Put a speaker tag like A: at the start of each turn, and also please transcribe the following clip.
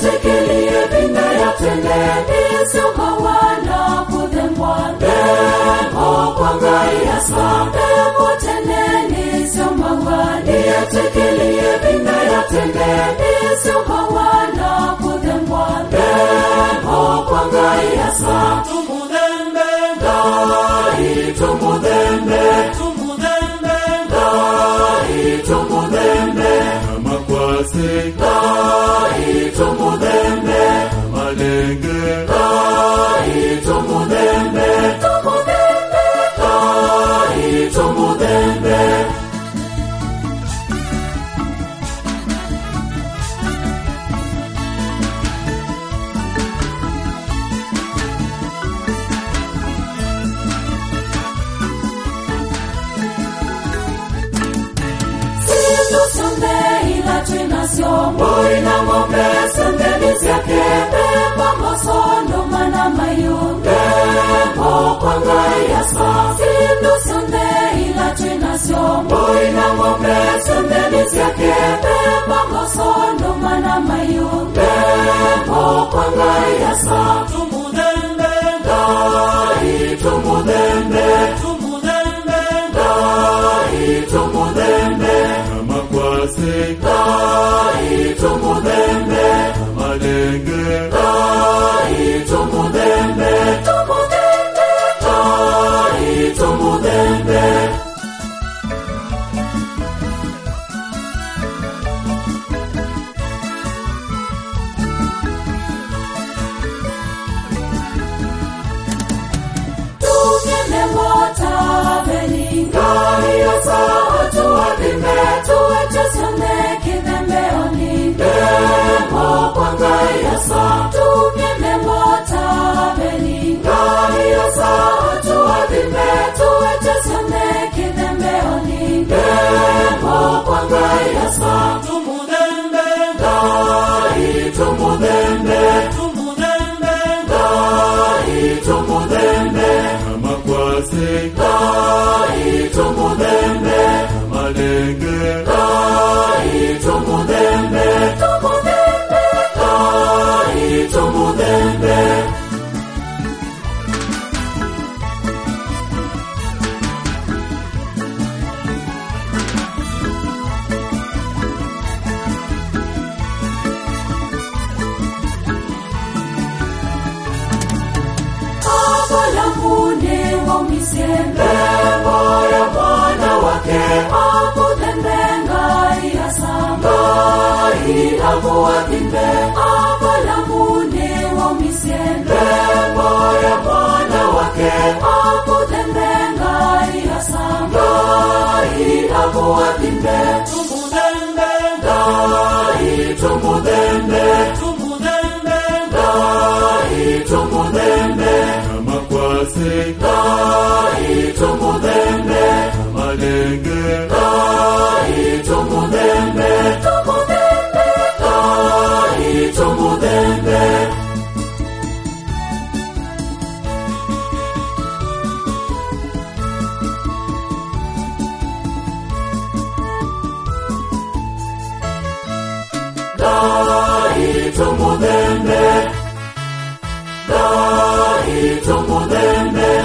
A: niyetekelie vinayatende nisomawana kudhembwa demo kwangaiasa demo teneni somawa niyetekelie vinayatende nisomawana kudhembwa demo kwangaiasa
B: tumudembe
A: dai tumudembe
B: tumudembe
A: dai tumudembe
B: amakwase
A: dai tumudembe
B: amalenge
A: dai tumudembe tumudembe dai tumudembe Sindo sonde ila tena siombo ina ng'ombe sembeni zake beba masondo mana mayunge mo kwangai yasa Sindo sonde ila tena siombo ina ng'ombe sembeni zake beba masondo mana mayunge mo kwangai yasa
B: tumudembe
A: Dai tumudembe
B: tumudembe
A: Dai tumudembe
B: amakwase
A: Dai tumudembe
B: amalenge
A: Dai tumudembe tumudembe Dai tumudembe Tungene mota belinga ya sautu adime tuwe sone kidembe oninde mo kwanga ya sa Tungene mota belinga ya sautu adime tuwe sone kidembe oninde mo kwanga ya sa
B: tumudembe
A: Dai tumudembe
B: tumudembe
A: Dai tumudembe
B: amakwase
A: Dai tumudembe
B: amalenge
A: Dai tumudembe tumudembe Dai tumudembe Abalamune waumisembe moyo mwana wake amudembenga iasangai amuwadimbe abalamune waumisembe moyo mwana wake amudembenga iasangai amuwadimbe
B: tumudembe
A: dai tumudembe
B: tumudembe
A: dai tumudembe
B: amakwase
A: dai tumudembe
B: amalenge
A: dai tumudembe tumudembe dai tumudembe dai tumudembe dai tumudembe